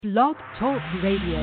Blog Talk Radio.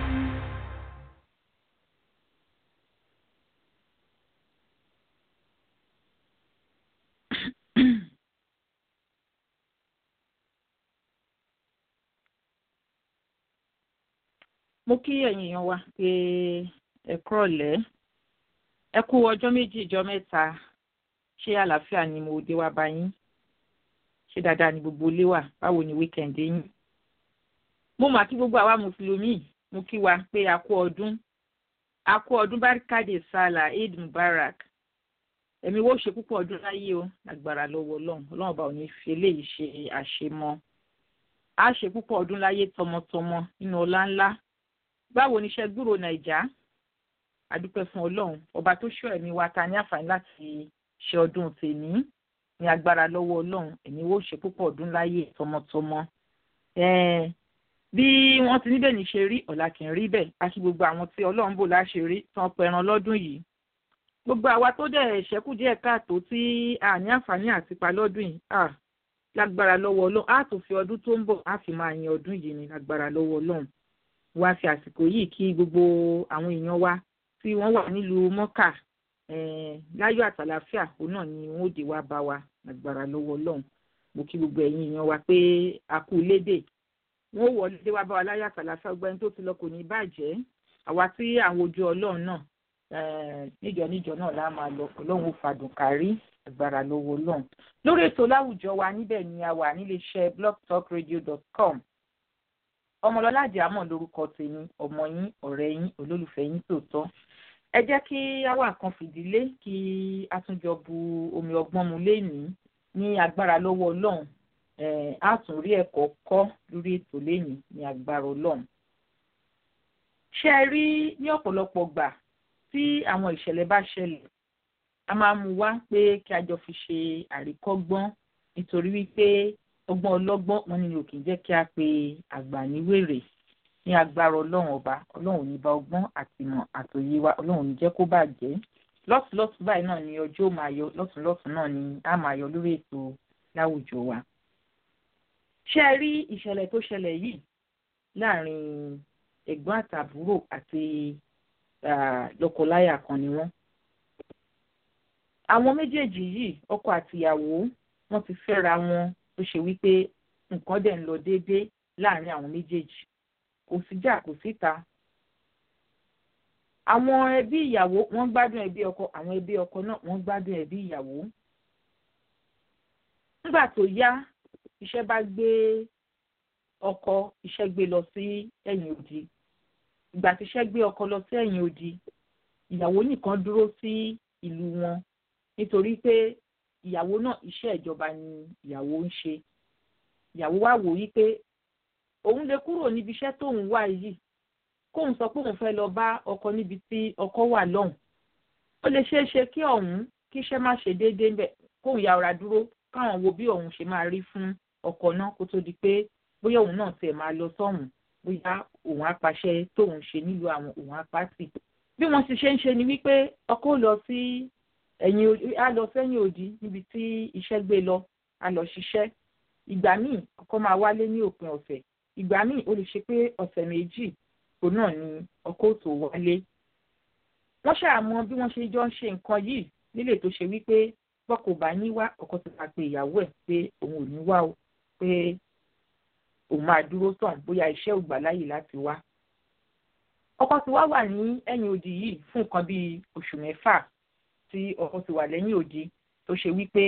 mo kí ẹ̀yin èèyàn wa pé ẹ kúrọ̀lẹ́ ẹ kú ọjọ́ méjì ìjọ mẹ́ta ṣé àlàáfíà ni mo dé wá bá yín ṣé dáadáa ni gbogbo ilé wà báwo ni wíkẹ̀ndì yín mo mà kí gbogbo àwa mùsùlùmí mo kí wa pé a kú ọdún a kú ọdún barikade sala eid mubarak ẹ̀mí wo ṣe púpọ̀ ọdún láyé o agbára lọ́wọ́ ọlọ́run ọlọ́run ọba ò ní fi eléyìí ṣe àṣemọ́ a ṣe púpọ̀ ọdún láyé tọmọtọmọ nínú ọlá ńlá báwo ni iṣẹ́ gbúrò nàìjà adúpẹ́ fún ọlọ́run ọba tó ṣọ́ ẹ̀mí wa ta ní àǹfààní láti ṣe ọdún tèmi ní agbára lọ́wọ́ ọlọ́run ẹ̀mí wo ṣe púpọ̀ ọdún láyé tọmọtọmọ bí wọ́n ti níbẹ̀ ní ṣe rí ọ̀la kì í rí bẹ́ẹ̀ a kí gbogbo àwọn tí ọlọ́run bò láṣìírí tán pẹran lọ́dún yìí gbogbo àwa tó dẹ̀ ṣẹ́kù díẹ̀ káàtó tí a ní àǹfààní àti pa lọ́dún yìí à lágbára lọ́wọ́ ọlọ́run á tó fi ọdún tó ń bọ̀ á fi máa yin ọdún yìí ní lágbára lọ́wọ́ ọlọ́run wá fi àsìkò yìí kí gbogbo àwọn èèyàn wa tí wọ́n wà nílùú mọ́kà láyọ̀ àtàlàfíà òun náà ni wọ́n ó dé wá bá wa lágbára lọ́wọ́ ọlọ́run mo kí gbogbo ẹ̀yin èèyàn wa pé a kú lédè wọ́n ó wọlé dé wá bá wa láyọ̀ àtàlàfíà gbogbo ẹni tó ti lọ kò ní bàjẹ́ àwa tí àwọn ojú ọlọ́run náà níjọ níjọ náà lá máa lọ ọlọ́run ó fàdùn kárí agbára lọ́wọ́ ọlọ́run lórí ètò láwùjọ wa níbẹ̀ ni a wà níléeṣẹ́ blogtalkradio.com ọmọlọ́lá àjàmọ̀ lórúkọ tèmi ọmọ yín ọ̀rẹ́ yín olólùfẹ́ yín tòótọ́ ẹ jẹ́ kí àwa kan fìdílé kí a tún jọ bu omi ọgbọ́n mu lénìí ní agbára lọ́wọ́ ọlọ́run á tún rí ẹ̀kọ́ kọ́ lórí ètò lénìí ní agbára ọlọ́run. ṣé ẹ rí ní ọ̀pọ̀lọpọ̀ gbà tí àwọn ìṣẹ̀lẹ̀ bá ṣẹlẹ̀ a máa mú wá pé kí a jọ fi ṣe àríkọ́gbọ́n nítorí wípé ọgbọ́n ọlọ́gbọ́n wọn ni ò kì í jẹ́ kí a pe àgbà níwèrè ní agbára ọlọ́run ọba ọlọ́run ò ní bá ọgbọ́n àtìmọ̀ àtòyé wa ọlọ́run ò ní jẹ́ kó bàjẹ́ lọ́tùlọ́tù báyìí náà ni ọjọ́ máa yọ lọ́tùlọ́tù náà ni a máa yọ lórí ètò láwùjọ wa. ṣé ẹ rí ìṣẹ̀lẹ̀ tó ṣẹlẹ̀ yìí láàrin ẹ̀gbọ́n àtàbúrò àti lọ́kọláya kan ni wọ́n. àwọn méjèèjì yìí ọkọ àtìyàwó wọ́n ti fẹ́ra wọn tó ṣe wípé nǹkan dẹ̀ ń lọ déédéé láàrin àwọn méjèèjì kò síjà kò síta. àwọn ẹbí ìyàwó wọ́n gbádùn ẹbí ọkọ àwọn ẹbí ọkọ náà wọ́n gbádùn ẹbí ìyàwó. nígbà tó yá iṣẹ́ bá gbé ọkọ iṣẹ́ gbé lọ sí ẹ̀yìn odi ìgbà tí iṣẹ́ gbé ọkọ lọ sí ẹ̀yìn odi ìyàwó nìkan dúró sí ìlú wọn nítorí pé ìyàwó náà iṣẹ́ ìjọba ni ìyàwó ń ṣe ìyàwó wá wò wípé òun lè kúrò níbi iṣẹ́ tóun wà yìí kóun sọ pé òun fẹ́ lọ bá ọkọ níbi tí ọkọ wà lọ́hùn ó lè ṣeé ṣe kí ọ̀hún kí iṣẹ́ má ṣe déédéé ńbẹ̀ kóun ya ọ̀rá dúró káwọn wo bí òun ṣe máa rí fún ọkọ náà kó tó di pé bóyá òun náà tiẹ̀ máa lọ sọ́hùn bóyá òun á paṣẹ tóun ṣe nílùú àwọn òun á pàtì bí wọ́n ti ṣe ń ṣe ni wípé ọkọ lọ sí ẹ̀yìn á lọ sẹ́yìn òdì níbi tí iṣẹ́ gbé lọ á lọ ṣiṣẹ́ ìgbà míì ọkọ máa wálé ní òpin ọ̀sẹ̀ ìgbà míì ó lè ṣe pé ọ̀sẹ̀ méjì tó náà ni ọkọ tó wálé. wọ́n ṣàmọ bí wọ́n ṣe jọ ń ṣe nǹkan yìí nílé tó ṣe wípé bọ́kọ bá ní wá ọkọ ti ta pé ìyàwó ẹ̀ pé òun ò ní wá o pé òun máa dúró tàn bóyá iṣẹ́ ò gbà láyè láti wá. ọkọ ti wá wà ní ẹ̀yìn òdì yìí fún nǹkan bíi oṣù mẹ́fà tí ọkọ ti wà lẹ́yìn òdi tó ṣe wípé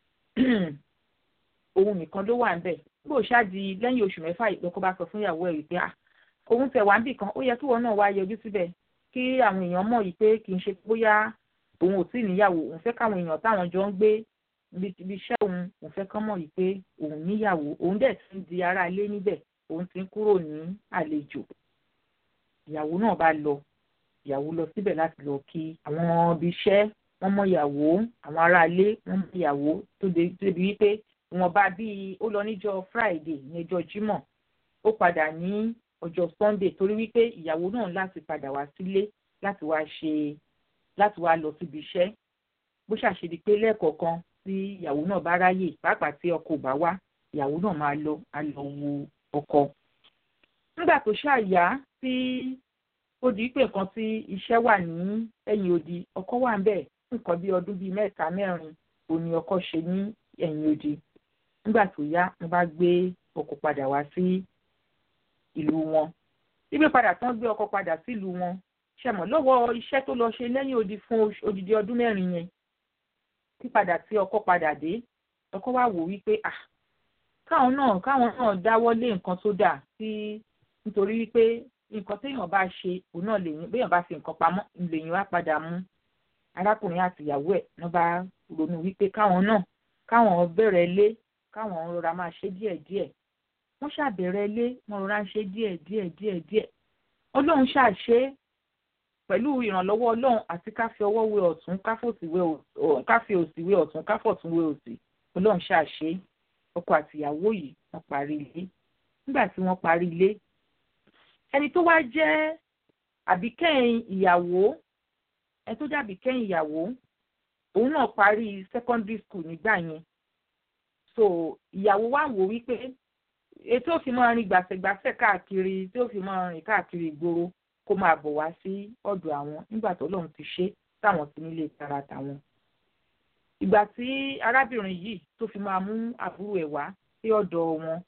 òun nìkan ló wà níbẹ̀ bí ó ṣáàdì lẹ́yìn oṣù mẹ́fà ìlọ́kọ bá sọ fún ìyàwó ẹ̀ wípé òun tẹ̀ wá ń bì kan ó yẹ kí wọn náà wá yọjú síbẹ̀ kí àwọn èèyàn mọ̀ yìí pé kì í ṣe bóyá òun ò tí ì níyàwó òun fẹ́ káwọn èèyàn táwọn jọ ń gbé ibi iṣẹ́ òun òun fẹ́ kán mọ̀ yìí pé òun níyàwó òun dẹ̀ ti ń di ará ilé níbẹ̀ òun ti ń kúrò ní àlejò ìyàwó náà bá lọ ìyàwó lọ síbẹ̀ láti lọ kí àwọn ibi iṣẹ́ wọ́n mọ ìyàwó àwọn aráalé wọ́n mọ ìyàwó tó débi wípé wọ́n bá bíi ó lọ níjọ́ friday ní ọjọ́ jímọ̀ ó padà ní ọjọ́ sunday torí wípé ìyàwó náà láti padà wá sílé láti wá ṣe láti wá lọ síbi iṣẹ́ bó ṣàṣedí pé lẹ́ẹ̀kọ̀ọ̀kan tí ìyàwó náà bá ráyè pàápàá tí ọkọ ò bá wá ìyàwó náà máa lọ á lọ wo ọkọ nígbà tó ṣàyà tí ó di pé nǹkan tí iṣẹ́ wà ní ẹ̀yìn odi ọkọ wà ń bẹ̀ nǹkan bí ọdún bíi mẹ́ta mẹ́rin òní ọkọ ṣe ní ẹ̀yìn odi nígbà tó yá mo bá gbé ọkọ padà wá sí ìlú wọn gbígbé padà tán gbé ọkọ padà sílùú wọn ṣẹmọ lọ́wọ́ iṣẹ́ tó lọ ṣe lẹ́yìn odi fún odidi ọdún mẹ́rin yẹn pípadà tí ọkọ padà dé ọkọ wá wò wípé ah káwọn náà káwọn náà dáwọ́ lé nǹkan tó dà sí nítorí wípé nǹkan téèyàn bá ṣe òun náà lèyìn béèyàn bá fi nǹkan pamọ́ lèyìn wá padà mú arákùnrin àti ìyàwó ẹ̀ wọ́n bá ronú wípé káwọn náà káwọn bẹ̀rẹ̀ lé káwọn rọra máa ṣe díẹ̀díẹ̀ wọ́n ṣàbẹ̀rẹ̀ lé wọ́n rọra ń ṣe díẹ̀díẹ̀ díẹ̀díẹ̀ ọlọ́run ṣàṣe pẹ̀lú ìrànlọ́wọ́ ọlọ́run àti ká fi ọwọ́ wé ọ̀tún ká fi òsì wé ọ̀tún ká fọ̀tún wé òsì ọlọ́run ṣàṣe ọkọ àti ìyàwó yìí wọ́n parí ilé nígbà tí wọ́n parí ilé ẹni tó wá jẹ́ àbíkẹ́yìn ìyàwó ẹni tó jẹ́ àbíkẹ́yìn ìyàwó òun náà parí secondary school nígbà yẹn so ìyàwó wa wò wípé ètò òfin máa rìn gbàsẹ̀gbàsẹ̀ káàkiri tí ó fi máa rìn káàkiri ìgboro kó máa bọ̀ wá sí ọ̀dọ̀ àwọn nígbà tó lóun ti ṣe táwọn ti nílé tara tàwọn. ìgbà tí arábìnrin yìí tó fi máa mú àbúrò ẹ̀ wá sí ọ̀dọ̀ wọn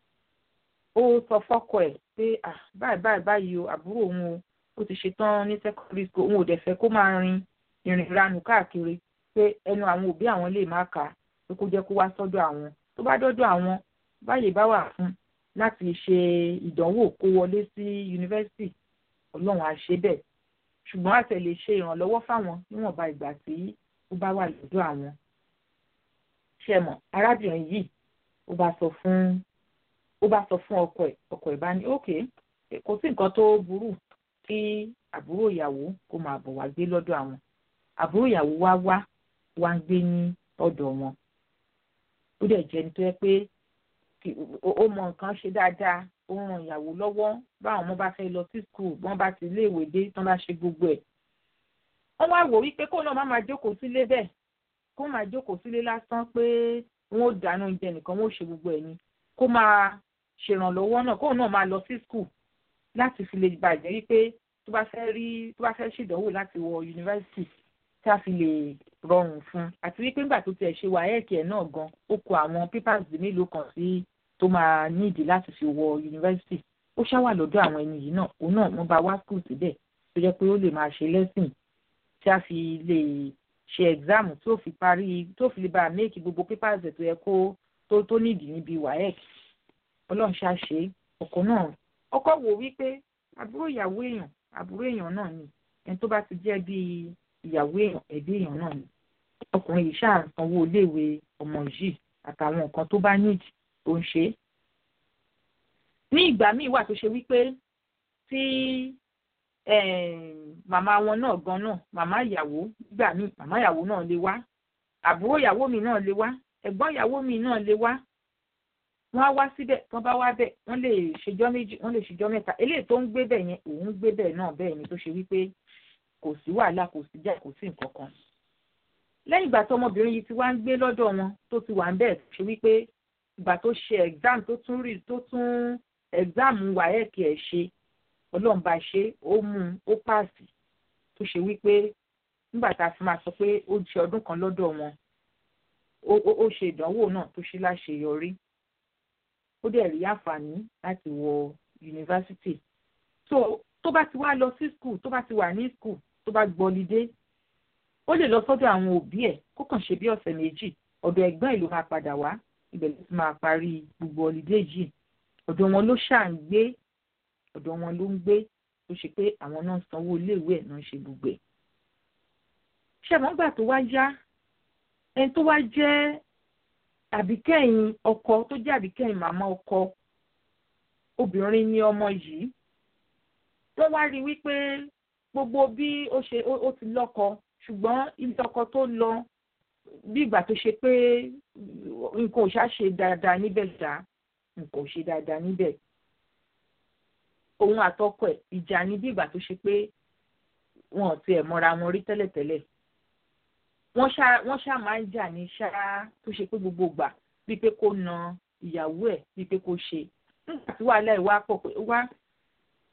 ó sọ fọ́kọ ẹ̀ pé báyìí báyìí báyìí o àbúrò òun o ó ti ṣetán ní secondary school òun ò dẹ̀ fẹ́ kó máa rin ìrìn ìranù káàkiri pé ẹnu àwọn òbí àwọn lè má kà á pé kó jẹ́ kó wá sọ́dọ̀ àwọn tó bá dọ́dọ̀ àwọn báyìí bá wà fún láti ṣe ìdánwò kó wọlé sí yunifásitì ọlọ́run á ṣe bẹ́ẹ̀ ṣùgbọ́n àtẹ̀ lè ṣe ìrànlọ́wọ́ fáwọn níwọ̀nba ìgbà tí ó bá wà lọ́dọ̀ àwọn. ṣe mọ̀ arábìnrin yìí ó bá sọ fún ó bá sọ fún ọkọ ẹ̀ ọkọ ẹ̀ bá ní òkè kò sí nǹkan tó burú kí àbúrò ìyàwó kó máa bọ̀ wá gbé lọ́dọ̀ àwọn àbúrò ìyàwó wá wá wá ń gbé ní ọ̀dọ̀ wọn ó dẹ̀ jẹ́ ní tó yẹ pé ó mọ nǹkan ṣe dáadáa ó ràn ìyàwó lọ́wọ́ báwọn ọmọ bá fẹ́ lọ sí skul wọ́n bá ti iléèwé dé tán bá ṣe gbogbo ẹ̀. wọ́n wá wò wípé kó náà má máa jókòó sílé bẹ́ẹ̀ kó máa jókòó sílé lásán pé wọ́n ó dáná oúnjẹ nìkan wọ́n ó ṣe gbogbo ẹ̀ ni kó máa ṣèrànlọ́wọ́ náà kó náà máa lọ sí skul láti fi lè bàjẹ́ wípé tó bá fẹ́ rí tó bá fẹ́ ṣèdánwò láti wọ yunifásitì tí a fi lè rọrùn fún àti wípé nígbà tó tiẹ̀ ṣe wáyẹ̀kì ẹ̀ náà gan ó kó àwọn pépàs mélòó kan sí tó máa nídìí láti fi wọ yunifásitì ó ṣáwà lọ́dọ̀ àwọn ẹni yìí náà òun náà wọ́n bá wá skul síbẹ̀ tó jẹ́ pé ó lè máa ṣe lẹ́sìn tí a fi lè ṣe ẹ̀gzáàmù tó fi parí tó fi lè bá méèkì gbogbo pépàs ẹ̀ tó yẹ kó tó tó nídìí níbi wáyẹ̀kì ọlọ́run ṣàṣe ọkọ náà ọkọ wò wípé àbúrò ìyàwó èèyàn àbúrò èèyàn náà ni ẹni tó bá ti jẹ́ bíi ìyàwó èèyàn ẹbí èèyàn náà ni ọkùnrin yìí ṣáà ń sanwó iléèwé ọmọ yìí àtàwọn nǹkan tó bá nídìí tó ń ṣe. ní ìgbà míì wà tó ṣe wípé tí màmá wọn náà gan náà màmá ìyàwó nígbà míì màmá ìyàwó náà lè wá àbúrò ìyàwó mi náà lè wá ẹ̀gbọ́n ìyàwó mi náà lè wá wọ́n á wá síbẹ̀ tí wọ́n bá wá bẹ̀ wọ́n lè ṣèjọ́ méjì wọ́n lè ṣèjọ́ mẹ́ta eléyìí tó ń gbé bẹ̀ yẹn òun gbé bẹ̀ náà bẹ́ẹ̀ ni tó ṣe wípé kò sí wàhálà kò sí jà kò sí nǹkan kan. lẹ́yìn ìgbà tó ọmọbìnrin yìí ti wá ń gbé lọ́dọ̀ wọn tó ti wà ń bẹ̀ ṣe wípé ìgbà tó ṣe exam tó tún rí tó tún exam wáyẹ̀kì ẹ̀ ṣe ọlọ́run bá ṣe ó mú un ó pààsì tó ṣe wípé nígbà tá a fi máa sọ pé ó ṣe ọdún kan lọ́dọ̀ wọn ó ṣe ìdánwò náà tó ṣe láṣeyọrí ó dẹ̀ rí àǹfààní láti wọ yunifásitì so tó bá ti wá lọ sí skul tó bá ti wà ní skul tó bá gbọ́lidé ó lè lọ sọ́dọ̀ àwọn òbí ẹ̀ kó kàn ṣe bí ọ̀sẹ̀ méjì ọ̀dọ̀ ẹ̀gbọ́n ẹ̀ ló máa padà wá ibẹ̀ ló ti máa parí gbogbo ọ̀lídé yìí ọ̀dọ̀ wọn ló ṣà ń gbé ọ̀dọ̀ wọn ló ń gbé tó ṣe pé àwọn náà sanwó iléèwé ẹ̀ náà ṣe gbogbo ẹ̀. ṣẹ̀mọ́gbà tó wá yá ẹni tó wá jẹ́ àbíkẹ́yìn ọkọ tó jẹ́ àbíkẹ́yìn màmá ọkọ obìnrin ni ọmọ yìí wọ́n wá rí wípé gbogbo bí ó ṣe ó ti lọ́kọ ṣùgbọ́n ilé ọkọ tó lọ bí ìgbà tó ṣe pé nǹkan ò ṣáà ṣe dáadáa níbẹ̀ ṣá nǹkan ò ṣe dáadáa níbẹ̀ òun àtọkọ ẹ̀ ìjà ni bí ìgbà tó ṣe pé wọn ò tiẹ̀ mọra wọn rí tẹ́lẹ̀tẹ́lẹ̀ wọ́n ṣá wọ́n ṣá máa ń jà ní ṣá tó ṣe pé gbogbo gbà bíi pé kó na ìyàwó ẹ̀ bíi pé kó ṣe nígbà tí wàhálà ẹ̀ wá pọ̀ pé wá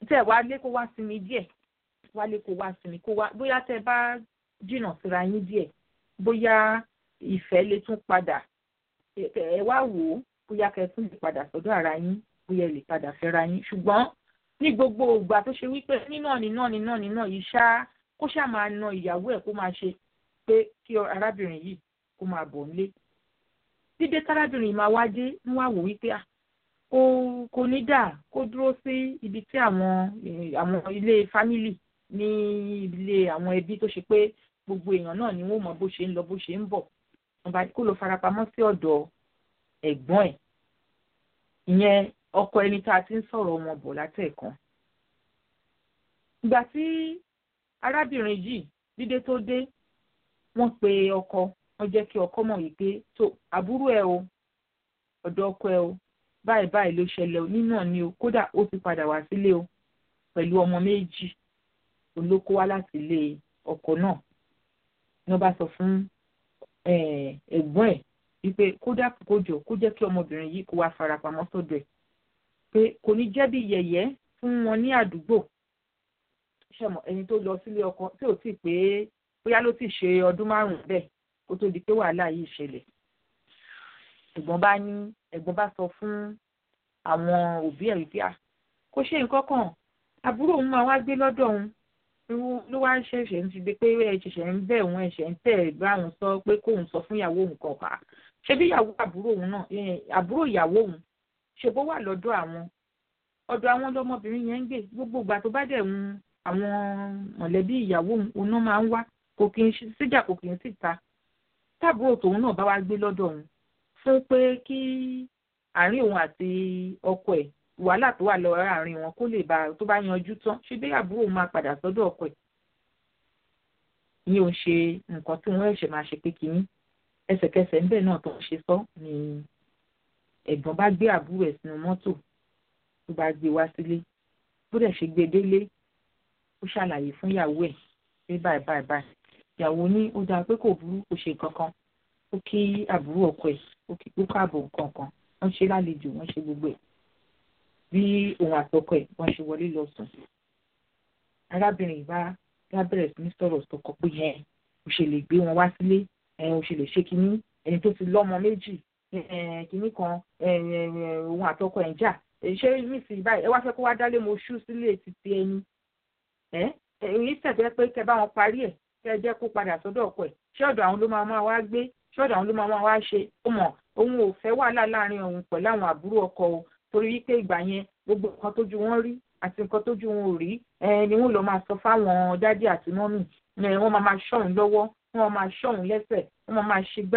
tẹ wá lé kó wá sinmi díẹ̀ wá lé kó wá sinmi kó wá bóyá tẹ bá jìnnà síra yín díẹ̀ bóyá ìfẹ́ lè tún padà ẹ wá wò ó bóyá kẹ́ tún lè padà sọ́dọ̀ ara yín bóyá ẹ lè padà fẹ́ra yín ṣùgbọ́n ní gbogbo ìgbà tó ṣe wípé nínà nínà nínà nínà yìí ṣá kó ṣáà máa na ìyàwó ẹ̀ kó máa ṣe pé kí arábìnrin yìí kó máa bọ̀ nílé dídé tárábìnrin máa wá dé ń wá wò wípé kò kò ní dà kó dúró sí ibi tí àwọn àwọn ilé fámìlì ní ilé àwọn ẹbí tó ṣe pé gbogbo èèyàn náà ni wọ́n mọ bó ṣe ń lọ bó ṣe ń bọ̀ wọ́n bá kó lọ farapamọ́ sí ọ̀dọ̀ ẹ̀gbọ́n ẹ̀ ìyẹn ọkọ ẹni tá a ti ń sọ̀rọ̀ wọn bọ̀ látẹ̀kan ìgbà tí arábìnrin yìí dídé tó dé wọ́n pe ọkọ wọ́n jẹ́ kí ọkọ mọ̀ wípé tó àbúrò ẹ o ọ̀dọ̀ ọkọ ẹ o báyìí báyìí ló ṣẹlẹ̀ o nínú ni o kódà ó ti padà wá sílé o pẹ̀lú ọmọ méjì olóko wá láti ilé ọkọ náà ni wọ́n bá sọ fún ẹ̀gbọ́n ẹ̀ wípé kódà kó jọ kó jẹ́ kí ọmọbìnrin yìí kó wá farapamọ́ sọ́dọ̀ ẹ̀ pé kò ní jẹ́ bí yẹ̀yẹ́ fún wọn ní àdúgbò ṣẹ̀mọ̀ ẹni tó lọ sílé ọkọ tí ò tíì pé bóyá ló ti ṣe ọdún márùn-ún bẹ́ẹ̀ kó tó di pé wàhálà yìí ṣẹlẹ̀ ẹ̀gbọ́n bá ní ẹ̀gbọ́n bá sọ fún àwọn òbí ẹ̀ wípé kó ṣe nǹkan kan àbúrò òun máa wá gbé lọ́dọ̀ òun ló wá ṣẹ̀ṣẹ̀ ń ti di pé ẹ ṣẹ̀ṣẹ̀ ń bẹ̀ òun ẹ̀ṣẹ̀ ń tẹ̀ bá òun sọ pé kóun sọ fún ìyàwó òun kan pa ṣé bí ìyàwó àbúrò òun náà àbúrò ìyàwó òun ṣe bó wà lọ́dọ̀ àwọn ọ̀dọ̀ àwọn lọmọbìnrin yẹn ń gbé gbogbo ìgbà tó bá dẹ̀ ń àwọn mọ̀lẹ́bí ìyàwó òun náà máa ń wá kò kì í síjà kò kì í sì ta táàbúrò tòun náà bá wá gbé lọ́dọ̀ òun fún pé kí àárín òun àti ọkọ ẹ̀ wàhálà tó wà lọ àárín wọn kó lè bá tó bá yanjú tán ṣé bí àbúrò máa padà sọ́dọ̀ ọkọ ẹ̀ ìyẹn ò ń ṣe nǹkan tí wọ́n ẹ̀ṣẹ̀ máa ṣe pé kínní ẹsẹ̀kẹsẹ̀ ńbẹ̀ náà tó ń ṣe sọ ni ẹ̀gbọ́n bá gbé àbúrò ẹ̀ sínú mọ́tò tó bá gbé wá sílé bó dẹ̀ ṣe gbé délé ó ṣàlàyé fún ìyàwó ẹ̀ pé báyìí báyìí báyìí ìyàwó ní ó dáa pé kò burú kò ṣe nǹkan kan ó kí àbúrò ọkọ ẹ̀ ó kí ó káàbọ̀ nǹkan kan wọ́n ṣe lálejò wọ́n ṣe gbogbo ẹ̀ bí òun àtọkọ ẹ̀ wọ́n ṣe wọlé lọ sùn arábìnrin bá bá bẹ̀rẹ̀ sí ní sọ̀rọ̀ sọkọ pé ẹ̀ ò ṣe lè gbé wọn wá sílé ẹ̀ ò ṣe lè ṣe kínní ẹni tó ti lọ́mọ méjì kínní kan òun àtọkọ ẹ̀ ń jà ṣé nísìnyí báyìí ẹ wá fẹ́ kó wá dálé mo ṣú sílé títí ẹni ẹ èyí tẹ̀sẹ̀ pé kẹ bá wọn parí ẹ̀ kẹ jẹ́ kó padà sọ́dọ̀ ọkọ ẹ̀ ṣé ọ̀dọ̀ àwọn ló máa máa wá gbé ṣé ọ̀dọ̀ àwọn ló máa máa wá ṣe ó mọ̀ òun ò fẹ́ wàhálà láàrin òun pẹ̀lú àwọn àbúrò ọkọ o torí wípé ìgbà yẹn gbogbo nǹkan tójú wọn rí àti nǹkan tójú wọn ò rí ni wọn lọ máa sọ fáwọn dádì àti mọ́mì wọn máa máa ṣọ́hun lọ́wọ́ wọn máa ṣọ́hun lẹ́sẹ̀ wọn máa máa ṣe gbá.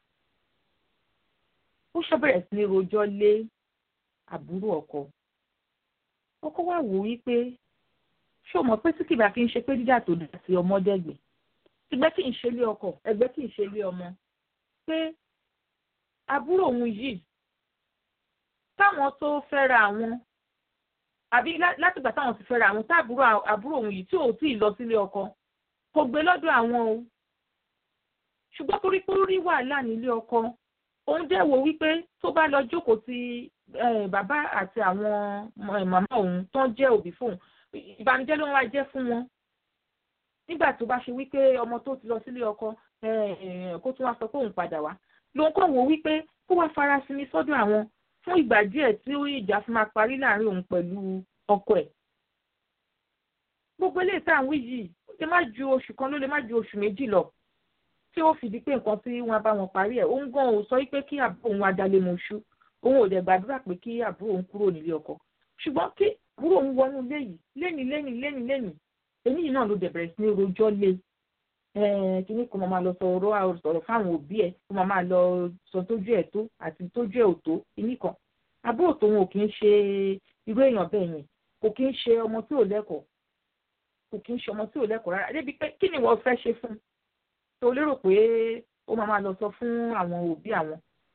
ó ṣọ́bẹ̀rẹ̀ sí ní rojọ́ lé àbúrò ọkọ ọkọ wa wò wípé ṣé o mọ̀ pé tí kìbà kí n ṣe pé dídà tó dà sí ọmọdégbè ẹgbẹ́ kì í ṣe lé ọkọ ẹgbẹ́ kì í ṣe lé ọmọ pé àbúrò òun yìí táwọn tó fẹ́ra àwọn àbí látìgbà táwọn ti fẹ́ra àwọn táàbúrò àbúrò òun yìí tí ò tí ì lọ sílé ọkọ kò gbé lọ́dọ̀ àwọn o ṣùgbọ́n torí pé ó rí wàhálà nílé ọkọ òun dẹ̀ wò wípé tó bá lọ jókòó ti bàbá àti àwọn màmá òun tó ń jẹ́ òbí fóun ìbànújẹ́ ló ń wá jẹ́ fún wọn nígbà tó bá ṣe wípé ọmọ tó ti lọ sílé ọkọ kó tún wá sọ pé òun padà wá lòun kàn wò wípé kó wá fara sinmi sọ́dọ̀ àwọn fún ìgbà díẹ̀ tí ìjà fi máa parí láàrin òun pẹ̀lú ọkọ ẹ̀. gbogbo eléyìí tá à ń wí yìí ó lè má ju oṣù kan ló lè má ju oṣù méjì lọ tí ó fi di pé nǹkan tí wọ́n bá wọn parí ẹ̀ òun gan ò sọ wípé kí àbúrò òun adalé mọṣú òun ò dẹ̀ gbàdúrà pé kí àbúrò òun kúrò nílé ọkọ ṣùgbọ́n kí àbúrò òun wọnú ilé yìí lénìí lénìí lénìí lénìí èmi yìí náà ló dẹ̀ bẹ̀rẹ̀ sí ní rojọ́ lé kíní kan máa lọ sọ̀rọ̀ sọ̀rọ̀ fáwọn òbí ẹ̀ kó máa lọ sọ tójú ẹ̀ tó àti tójú ẹ̀ ò tó kíní kan àbúrò tòun ò kì í ṣe irú èèyàn bẹ́ẹ̀ yẹn kò kì í ṣe ọmọ tí ò lẹ́kọ̀ọ́ kò kì í ṣe ọmọ tí ò lẹ́kọ̀ọ́ rárá débi pé kí ni wọ́n fẹ́ ṣe fún tó lérò pé ó máa lọ sọ fún àwọn òbí àwọn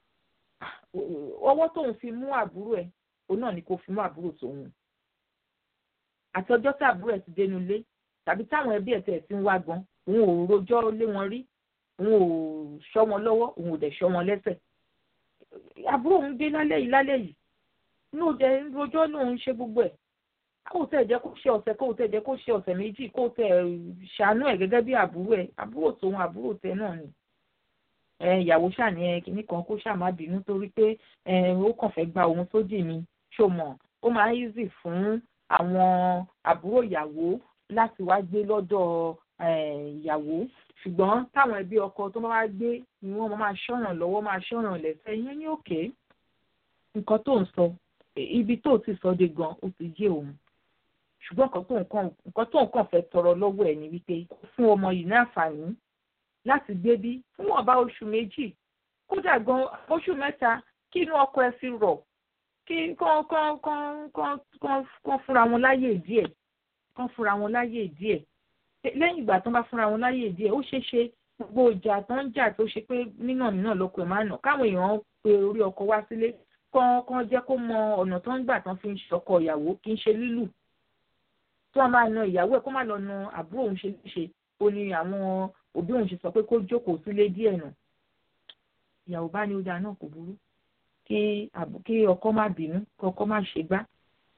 ọwọ́ tóun fi mú àbúrò ẹ̀ òun náà ni kò fi mú àbúrò tòun àti ọjọ́ tí àbúrò ẹ̀ ti dénú ilé tàbí táwọn ẹbí ẹ̀ tẹ̀ ti ń wá gan òun ò rojọ́ lé wọn rí òun ò ṣọ́ wọn lọ́wọ́ òun ò dẹ̀ ṣọ́ wọn lẹ́sẹ̀ àbúrò òun dé lálẹ́ yìí lálẹ́ yìí inú jẹ rojọ́ lòun ṣe gbogbo ẹ̀ kó tẹ̀ jẹ́ kó ṣe ọ̀sẹ̀ kó tẹ̀ jẹ́ kó ṣe ọ̀sẹ̀ méjì kó tẹ̀ ṣàánú ẹ̀ gẹ́gẹ́ bí àbúrò ẹ̀ àbúrò tòun àbúrò tẹ náà ni ìyàwó ṣàní ẹ kìíní kan kó ṣàmá bínú torí pé ó kàn fẹ́ gba òun sódì mi ṣó mọ̀ ó máa ń easy fún àwọn àbúrò ìyàwó láti wá gbé lọ́dọ̀ ìyàwó ṣùgbọ́n táwọn ẹbí ọkọ tó bá wá gbé ni wọ́n máa ṣọ̀ràn lọ́wọ́ máa ṣọ̀ràn lẹ́sẹ̀ yẹn ní òkè nǹkan tó ń sọ ibi tó ti sọ de gan ó ti yé òun ṣùgbọ́n nǹkan tó nǹkan fẹ́ tọrọ lọ́wọ́ ẹ̀ ni wípé fún ọmọ yìí ní àǹfààní láti gbé bí fún ọba oṣù méjì kódà gan oṣù mẹ́ta kí inú ọkọ ẹ fi rọ̀ kí kán kán kán kán kán kán fúnra wọn láyè díẹ̀ kán fúnra wọn láyè díẹ̀ lẹ́yìn ìgbà tó ń bá fúnra wọn láyè díẹ̀ ó ṣeé ṣe gbogbo ìjà tó ń jà tó ṣe pé nínà nínà lọkọ ẹ̀ máa nà káwọn èèyàn pe orí ọkọ wá sílé kán kán jẹ́ kó mọ ọ̀nà tó ń gbà tán fi ń ṣọkọ ìyàwó kì í ṣe lílù tó wọn máa na ìyàwó ẹ̀ kó má lọ na àbúrò òun ṣe léṣe ó ní àwọn òbí òun ṣe sọ pé kó jókòó sílé díẹ̀ nà ìyàwó bá ní ó dáa náà kò burú kí kí ọkọ má bínú kí ọkọ má ṣe gbá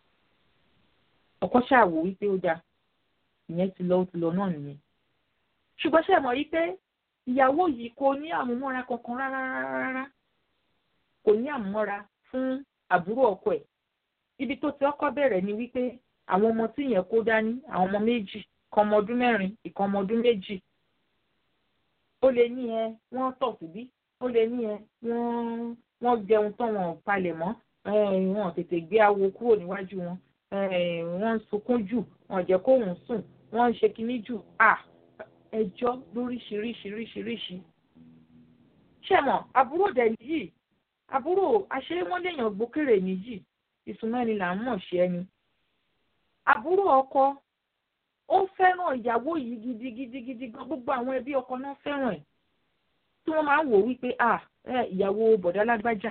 ọkọ ṣàwò wípé ó dáa ìyẹn ti lọ ó ti lọ náà nìyẹn ṣùgbọ́n ṣe mọ̀ wípé ìyàwó yìí kò ní àmúmọ́ra kankan rárá rárá kò ní àmúmọ́ra fún àbúrò ọkọ ẹ̀ ibi tó ti ọkọ bẹ̀rẹ̀ ni wípé àwọn ọmọ tí yẹn kó dání àwọn ọmọ méjì kan ọmọ ọdún mẹ́rin ìkan ọmọ ọdún méjì ó lè ní ẹ wọ́n tọ̀ síbí ó lè ní ẹ wọ́n wọ́n jẹun tán wọn palẹ̀ mọ́ wọn tètè gbé awo kúrò níwájú wọn wọ́n ń sunkún jù wọ́n jẹ́ kóhùn sùn wọ́n ń ṣe kinní jù à ẹjọ́ lóríṣiríṣiríṣiríṣi. ṣé mọ̀ àbúrò dẹ̀ yìí àbúrò àṣé wọ́n léèyàn gbókèrè níyì ìsúnmẹ́ni là ń mọ̀ ṣe ẹni. àbúrò ọkọ ó fẹ́ràn ìyàwó yìí gidigidigidi gan gbogbo àwọn ẹbí ọkọ náà fẹ́ràn ẹ̀ tí wọ́n máa ń wò wípé à ìyàwó bọ̀dá lágbájá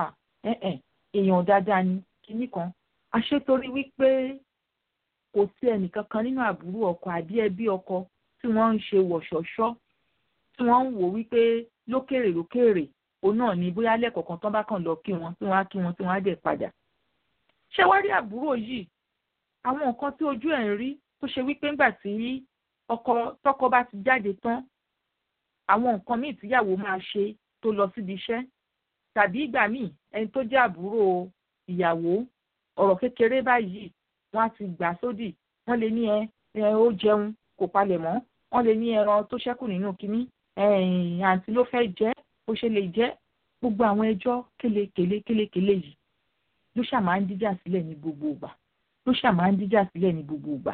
èèyàn dáadáa ni kinní kan àṣetorí wípé kò sí ẹnìkankan nínú àbúrò ọkọ àbí ẹbí ọkọ tí wọ́n ń ṣe wọ̀ṣọ̀ṣọ́ tí wọ́n ń wò wípé lókèrè lókèrè òun náà ni bóyá lẹ́kọ̀ọ̀kan tán bá kàn lọ kí wọn tí wọ́n á kí wọn tí wọ́n á dẹ̀ padà. ṣé wá rí àbúrò yìí àwọn nǹkan tí ojú ẹ̀ ń rí tó ṣe wípé ńgbà tí ọkọ tọkọ bá ti jáde tán àwọn nǹkan míì tíyàwó máa ṣe tó lọ síbi iṣẹ́ tàbí ìgbà míì ẹni tó jẹ́ àbúrò ìyàwó ọ̀rọ̀ kékeré báyìí wọ́n á ti gbà sódì wọ́n lè ní ẹ ó jẹun kò palẹ̀ mọ́ wọ́n lè ní ẹran tó ṣẹ́kù nínú kínní àǹtí ló fẹ́ jẹ́ ó ṣe lè jẹ́ gbogbo àwọn ẹjọ́ kélekèlé kélékèlé yìí ló ṣà máa ń díjà sílẹ̀ ní gbogbo ìgbà ló ṣà máa ń díjà sílẹ̀ ní gbogbo ìgbà.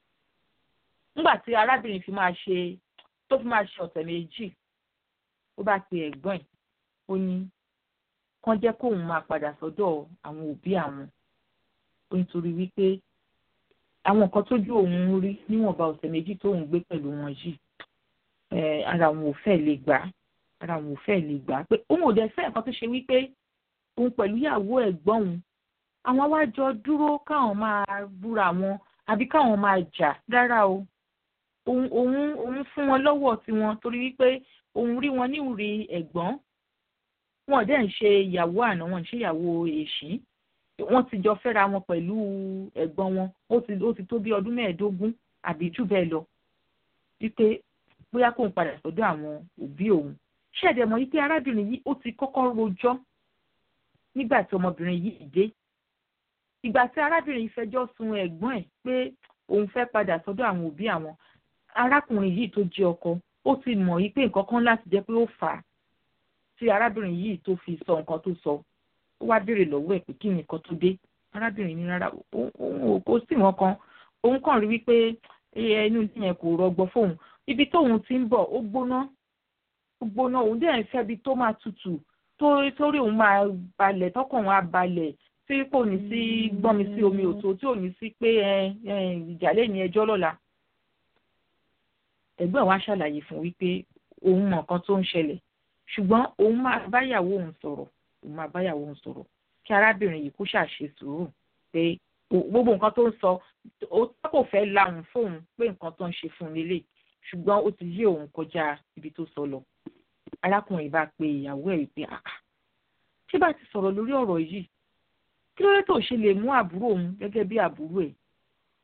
nígbà tí arábìnrin fi máa ṣe tó fi máa ṣe ọ̀sẹ̀ méjì ó bá pe ẹ̀gbọ́n ẹ̀ ó ní kán jẹ́ kóun máa padà sọ́dọ̀ àwọn òbí àwọn ó nítorí wípé àwọn nǹkan tójú òun rí níwọ̀nba ọ̀sẹ̀ méjì tóun gbé pẹ̀lú wọn yìí ara òun ò fẹ́ lè gbà ara òun ò fẹ́ lè gbà pé òun ò dẹ̀ fẹ́ nǹkan tó ṣe wípé òun pẹ̀lú ìyàwó ẹ̀gbọ́n òun àwọn wá jọ dúró káwọn máa búra wọn àbí káwọn máa jà rárá o òun òun òun fún wọn lọ́wọ́ tiwọn torí wípé òun rí wọn ní ìrì ẹ̀gbọ́n wọn dẹ̀ ń ṣe ìyàwó àná wọn ń ṣe ìyàwó èṣí wọ́n ti jọ fẹ́ra wọn pẹ̀lú ẹ̀gbọ́n wọn ó ti ó ti tó bí ọdún mẹ́ẹ̀ẹ́dógún àbí jù bẹ́ẹ̀ lọ wípé bóyá kóun padà sọ́dọ̀ àwọn òbí òun ṣẹ̀dẹ̀ mọ̀ wípé arábìnrin yìí ó ti kọ́kọ́ rojọ́ nígbà tí ọmọbìnrin yìí dé ìgbà tí arábìnrin yìí fẹjọ́ sun ẹ̀gbọ́n ẹ̀ pé òun fẹ́ padà sọ́dọ̀ àwọn òbí àwọn arákùnrin yìí tó jẹ́ ọkọ ó ti mọ̀ wípé nǹkan kan láti jẹ́ pé ó fà á tí arábìnrin yìí tó fi sọ nǹkan tó sọ ó wá béèrè lọ́wọ́ ẹ̀ pé kí ni nǹkan tó dé arábìnrin ní rárá òun kò sí wọn kan òun kàn rí wípé inú ilé yẹn kò rọgbọ fóun ibi tóun ti ń bọ̀ ó gbóná ó gbóná òun dẹ̀ ń fẹ́ ibi tó máa tutù torí òun máa balẹ̀ tọkàn òun á balẹ̀ tí kò ní sí gbọ́n mi sí omi òtó tí ò ní sí pé ìjà lè ní ẹjọ́ lọ́la ẹ̀gbọ́n wa ṣàlàyé fún wípé òun mọ̀ nǹkan tó ń ṣẹlẹ̀ ṣùgbọ́n òun máa báyàwó òun sọ̀rọ̀ òun máa báyàwó òun sọ̀rọ̀ kí arábìnrin yìí kó ṣàṣe sùúrù pé gbogbo nǹkan tó ń sọ ó kò fẹ́ lahùn fóun pé nǹkan tó ń ṣe fún un lélẹ̀ ṣùgbọ́n ó ti yí òun kọjá ibi tó sọ lọ arákùnrin bá pe ìyàwó ẹ̀ wípé àkà ṣé bá ti sọ̀rọ̀ lórí ọ̀rọ̀ yìí kí ló dé tó ṣe lè mú àbúrò òun gẹ́gẹ́ bí àbúrò ẹ̀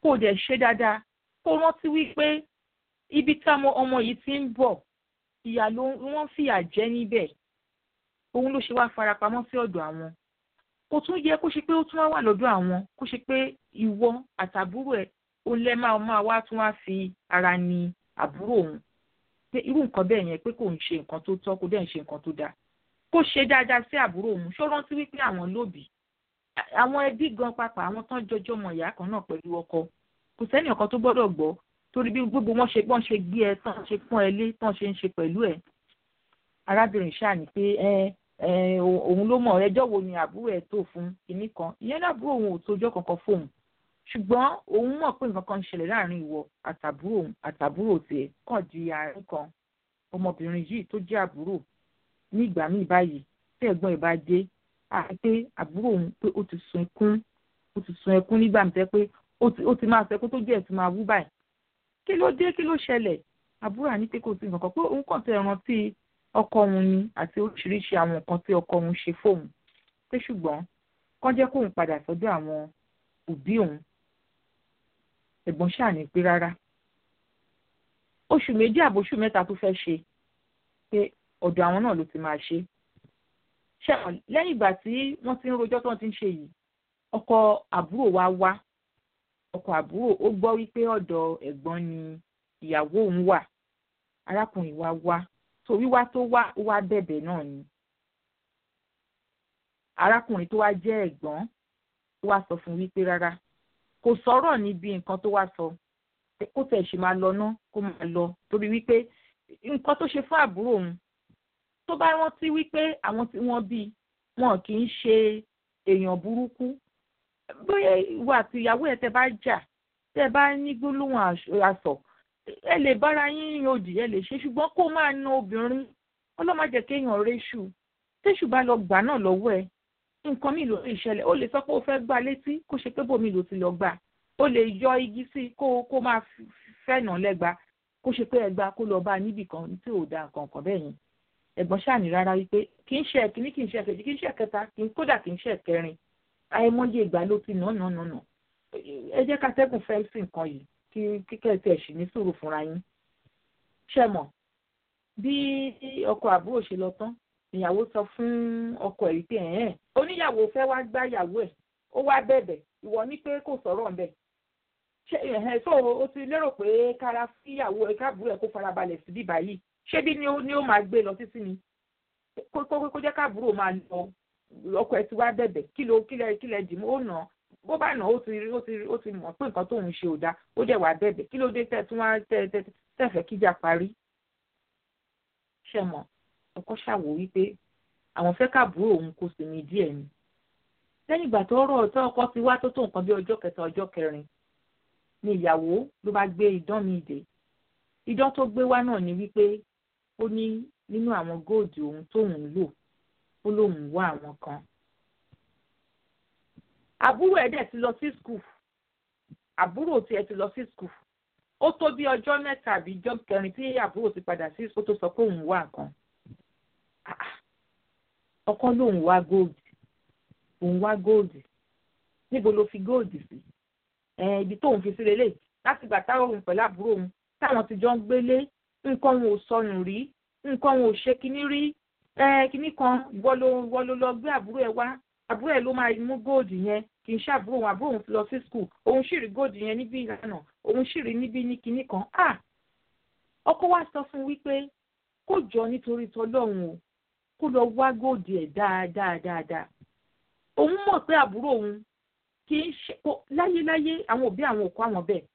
kó o dẹ̀ ṣe dáadáa kó o rántí wípé ibi tí ọmọ yìí ti ń bọ̀ ìyà ló wọ́n fìyà jẹ níbẹ̀ òun ló ṣe wá farapamọ́ sí ọ̀dọ̀ àwọn kò tún yẹ kó ṣe pé ó tún wá wà lọ́dọ̀ àwọn kó ṣe pé ìwọ àtàbúrò ẹ̀ ó lẹ́ máa máa wá tún wá fi ara ni àbúrò òun pé irú nǹkan bẹ́ẹ̀ yẹn pé kò ń ṣe nǹkan tó tọ́ kó dẹ̀ ń ṣe nǹkan tó dáa kó ṣe dáadáa sí àbúrò òun ṣó rántí wípé àwọn lóbì àwọn ẹbí gan pàpà àwọn tán jọjọ́ mọ ìyá kan náà pẹ̀lú ọkọ kò sẹ́ni ọ̀kan tó gbọ́dọ̀ gbọ́ torí bí gbogbo wọn ṣe gbọ́n ṣe gbé ẹ tán ṣe pọ́n ẹ lé tán ṣe ń ṣe pẹ̀lú ẹ arábìnrin ṣáà ní pé ẹ ẹ òun ló mọ̀ ẹjọ́ wo ni àbúrò ẹ tó fún kinní kan ìyẹn lábúrò òun ò tójọ́ kankan fóun ṣùgbọ́n òun mọ̀ pé nǹkan kan ń ṣẹlẹ̀ láàrin ìwọ àtàbúrò àtàbúrò tiẹ̀ kàn di àárín kan ọmọbìnrin yìí tó jẹ́ àbúrò ní ìgbà míì báyìí tí ẹ̀gbọ́n ẹ̀ bá dé àti pé àbúrò òun pé ó ti sun ẹkún ó ti sun ẹkún nígbà mi tẹ́ pé ó ti máa sẹ́kún tó jẹ́ ẹ̀ ti máa wú báyìí kí ló dé kí ló ṣẹlẹ̀ àbúrò àní pé kò sí nǹkan kan pé òun kàn tẹ rántí ọkọ òun ni àti oríṣiríṣi àwọn nǹkan tí ọkọ òun ṣe fóun pé ṣùgbọ́n kán jẹ́ kóun padà sọ́dọ̀ àwọn òbí òun ẹ̀gbọ́n ṣáà ní pé rárá oṣù méjì àbóṣù mẹ́ta tó fẹ́ ṣe pé ọ̀dọ̀ àwọn náà ló ti máa ṣe ṣẹ́wọ̀n lẹ́yìn ìgbà tí wọ́n ti ń rojọ́ tí wọ́n ti ń ṣe yìí ọkọ àbúrò wa wá ọkọ àbúrò ó gbọ́ wípé ọ̀dọ̀ ẹ̀gbọ́n ni ìyàwó òun wà arákùnrin wa wá tó wíwá tó wá ó wá bẹ̀bẹ̀ náà ni arákùnrin tó wá jẹ́ ẹ̀gbọ́n tó wá sọ fún wípé rárá kò sọ̀rọ̀ níbi nǹkan tó wá sọ kó tẹ̀ ṣe máa lọ ná kó máa lọ torí wípé nǹkan tó ṣe fún àbúrò òun tó bá rántí wípé àwọn tí wọ́n bí wọn kì í ṣe èèyàn burúkú bóyá ìwà àti ìyàwó ẹ̀ tẹ́ bá jà tẹ́ bá ní gbólóhùn àsọ ẹ lè bára yín òdì ẹ lè ṣe ṣùgbọ́n kó máa na obìnrin ọlọ́màjẹ kéèyàn réṣù téṣù bá lọ gbà náà lọ́wọ́ ẹ nǹkan mi ló lè ṣẹlẹ̀ ó lè sọ pé ó fẹ́ gbá létí kó ṣe pé bòmí ló ti lọ gbà ó lè yọ igi sí kó kó máa fẹ́nà lẹ́gba kó ṣe pé ẹgba kó lọ bá a níbì kan tí ò da nǹkan kan bẹ́ẹ̀ yẹn ẹ̀gbọ́n ṣàní rárá wípé kì í ṣe ẹ̀kíní kì í ṣe ẹ̀kejì kì í ṣe ẹ̀kẹta kódà kì í ṣe ẹ̀kẹrin àìmọye ìgbà ló ti nà nà nà nà ẹ jẹ́ ká tẹ́gùn fẹ́ sí nǹkan yìí kí kíkẹ́ tí ẹ̀ sì ní sùúrù fúnra yín ṣe mọ̀ bí ọkọ àbúrò ṣe lọ tán ìyàwó sọ fún ọkọ ẹ̀ wípé ẹ̀ẹ́n oníyàwó fẹ́ wá gbá ìyàwó ẹ̀ ó wá bẹ̀bẹ̀ ìwọ ní pé kò sọ̀rọ̀ ńbẹ̀ ṣe ẹ̀hẹ́n tó o ti lérò pé kára fíyàwó ẹ̀ káàbùrò ẹ̀ kó farabalẹ̀ sí bíbá yìí ṣé bí ni ó ní ó máa gbé lọ títí ni kó kó jẹ́ káàbùrò máa lọ ọkọ ẹ̀ ti wá bẹ̀bẹ̀ kí ló kílẹ̀ kílẹ̀ dì mọ́ ó nà bó bá nà ó ti ó ti ó ti mọ̀ pé nǹkan tóun ṣe ò dáa ó dẹ̀ wá bẹ̀bẹ̀ kí ló dé tẹ̀ tún wá tẹ̀ tẹ̀ tẹ̀fẹ̀ kíjà parí ṣe mọ̀ ọkọ ṣàwò wípé àwọn fẹ́ káàbùrò òun kò sì ní díẹ̀ ni lẹ́yìn ìgbà tó rọ̀ tó ọkọ ti wá tó tó nǹkan bí ọjọ́ kẹta ọjọ́ kẹrin ni ìyàwó ló bá gbé idán mi dé idán tó gbé wá náà ni wípé ó ní nínú àwọn góòdù òun tóun ń lò ó lóun wá àwọn kan àbúrò ẹ̀ dẹ̀ ti lọ sí skul àbúrò tiẹ̀ ti lọ sí skul ó tó bí ọjọ́ mẹ́ta àbí ọjọ́ kẹrin tí àbúrò ti padà sí skul tó sọ pé òun wá nǹkan ọkọ lòun wá góòdù òun wá góòdù níbo ló fi góòdù sí ibi tóun fi sí lélẹ̀ láti gbà táwọn òun pẹ̀lú àbúrò òun táwọn ti jọ ń gbélé nǹkan wọn ò sọnù rí nǹkan wọn ò ṣe kinní rí kinní kan wọ́n ló lọ gbé àbúrò ẹ̀ wá àbúrò ẹ̀ ló máa mú góòdù yẹn kì í ṣàbúrò òun àbúrò òun ti lọ sí skul òun sì rí góòdù yẹn níbí ìlànà òun sì rí níbí ní kinní kan ah ọkọ wa sọ fún wípé kó jọ nítorí tọlọ́run o kó lọ wá góòdù ẹ̀ dáadáa dáadáa òun mọ̀ pé àbúrò òun kì í ṣe láyéláyé àwọn òbí àwọn òkú àwọn bẹ́ẹ̀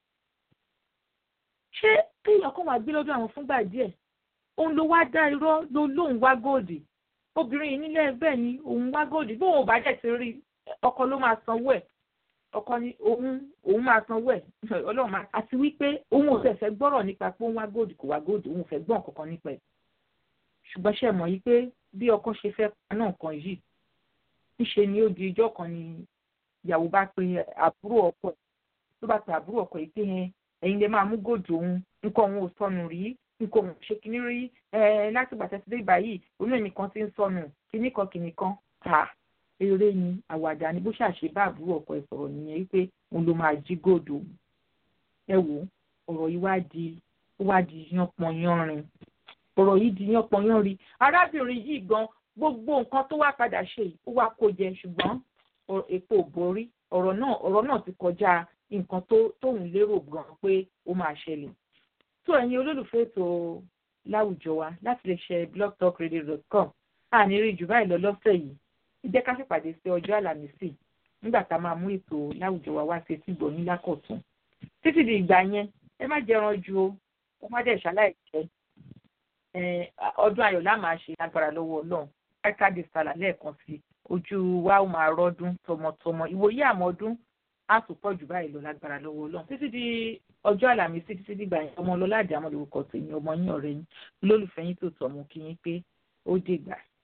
ṣé kéèyàn kàn wá gbé lọ́dọ̀ àwọn fúngbà díẹ̀ òun ló wá dá irọ́ ló lóun wá góòdù obìnrin yìí nílẹ̀ bẹ́ẹ̀ ni òun wá góòdù bóun ò bá dẹ̀ ti rí ọkọ ló máa sanwó ẹ̀ ọkọ ni òun òun máa sanwó ẹ̀ ọlọ́run máa àti wípé òun ò fẹ́ fẹ́ gbọ́rọ̀ nípa pé òun wá góòdù kò wá góòdù òun ò fẹ́ gbọ́n kankan nípa ẹ̀ ṣùgbọ́n ṣe mọ̀ yìí pé bí ọkọ ṣe fẹ́ paná nǹkan yìí níṣe ni ó di ijọ́ kan ni ìyàwó bá pe àbúrò ọkọ ẹ̀ ló bá pe àbúrò ọkọ yìí pé yẹn ẹ̀yin lè máa mú góòdù òun nǹkan òun ò sọnù rí nǹkan òun ò ṣe kinní rí láti gbàtẹ́ sí dé báyìí òun náà nìkan ti ń sọnù kinní kan kinní kan ta eré ni àwàdà ni bó ṣàṣe bá àbúrò ọkọ ẹ̀ sọ̀rọ̀ nìyẹn wípé òun ló máa jí gòdò ẹ wò ọ̀rọ̀ yìí wá di ó wá di yánpọnyánrin ọ̀rọ̀ yìí di yánpọnyánrin arábìnrin yìí gan gbogbo nǹkan tó wá padà ṣe yìí ó wá kó jẹ ṣùgbọ́n èpo ò borí ọ̀rọ̀ náà ọ̀rọ̀ náà ti kọjá nǹkan tó tóun lérò gan pé ó máa ṣẹlẹ̀ tó ẹ̀yin olólùfẹ́ ètò láwùjọ wa láti lè ṣe blogtalkradio.com àní rí jù báyìí lọ lọ́sẹ̀ yìí jẹ́ ká ṣèpàdé sí ọjọ́ àlàmísì nígbà tá a máa mú ètò láwùjọ wa wá sí etí gbọ̀nyìn lákọ̀tún títí di ìgbà yẹn ẹ má jẹran ju o ẹ má dẹ̀ ṣaláì jẹ ọdún ayọ̀ lá máa ṣe agbára lọ́wọ́ ọlọ́run káàkiri sàlà lẹ́ẹ̀kan sí ojú wa ó máa rọ́dún tọmọtọmọ ìwòye àmọ́dún á tún pọ̀ jù báyìí lọ lágbára lọ́wọ́ ọlọ́run títí di ọjọ́ àlàmísì títí dìgbà yẹn ọmọ ọlọ́lá àdàmọ́ lórúkọ tèmi ọmọ yín ọ̀rẹ́ yín lólùfẹ́ yín tó tọ̀ mú kí yín pé ó dìgbà.